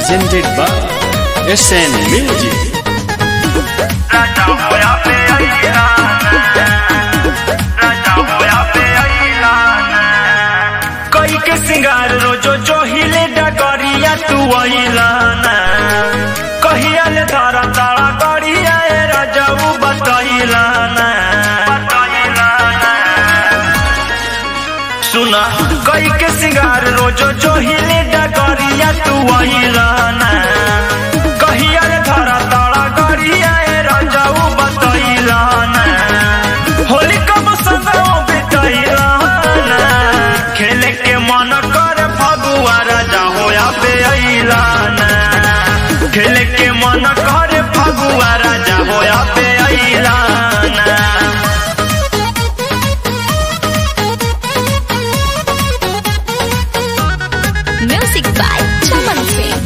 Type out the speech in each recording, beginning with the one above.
presented by SN Music. राजा होया पे राजा होया पे कई के सिंगार रोजो जो हिले डगरिया तू अइलाना कहिया ले धारा तारा गड़िया ए राजा उ बतइलाना सुना कई के सिंगार रोजो जो हिले डगरिया तू अइलाना कहिया रे धारा तारा गड़िया ए राजा उ बतइलाना होली कब संगो बितइलाना खेले के मन कर फगुआ राजा होया पे अइलाना खेले के मन कर फगुआ राजा होया पे अइलाना Music by Chaman Singh.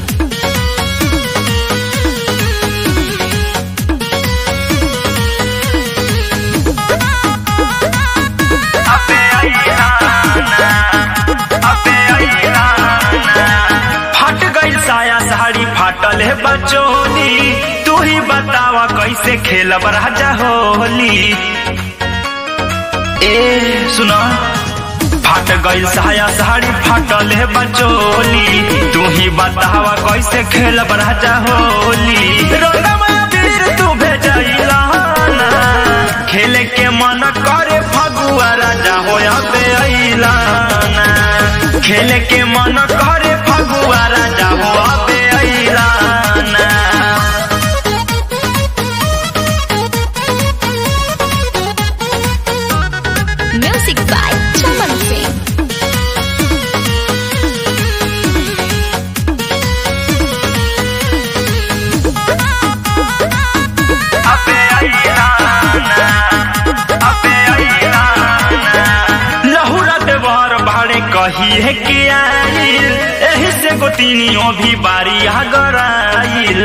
अबे अइलाना, अबे अइलाना। फट गइल साया साड़ी फाटल है बचोली तू ही बतावा कैसे खेलब राजा होली ए सुना फाट गइल साया साड़ी फाटल है बचोली तू ही बतावा कैसे खेलब राजा होली रंगमा वीर तू भेजइला ना खेले के मन करे फगुआ राजा होया पे अइलाना खेले के मन करे फगुआ राजा होया पे अइलाना Music by Chaman Singh. अबे अइलाना, अबे अइलाना। लहुरा देवर भाड़े कही है कि आइल एही से गोतिनियों भी बारी गराइल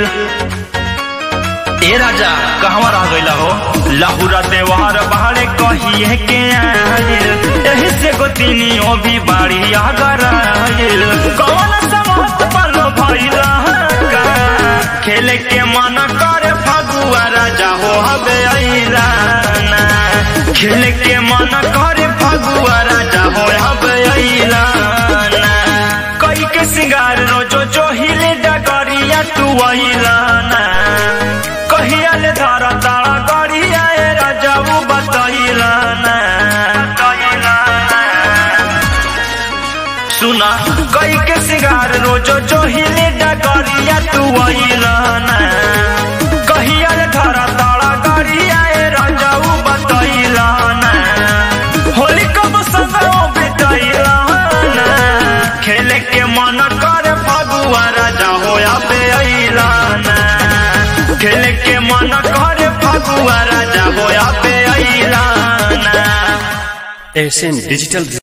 ए राजा कहवा रह गइला हो लहुरा देवर भाड़े कही है कि आइल एही से गोतिनियों भी बारी गराइल कौन समत पल भइला का खेले के मन करे फगुआ राजा हो हबे अइलाना खेले के मन करे फगुआ राजा हो हबे अइलाना कई के सिंगार रोजो जो हिले डगरिया तू अइलाना कहिया ले धारा तारा गड़िया ए राजा उ बतइलाना सुना कई के सिंगार रोजो जो हिले डगरिया तू अइलाना कहिया रे धरा तारा गड़िया ए राजा उ बतइलाना होली कब संगो बितइलाना खेले के मन कर फगुआ राजा होया पे अइलाना खेले के मन कर फगुआ राजा होया पे अइलाना SN Digital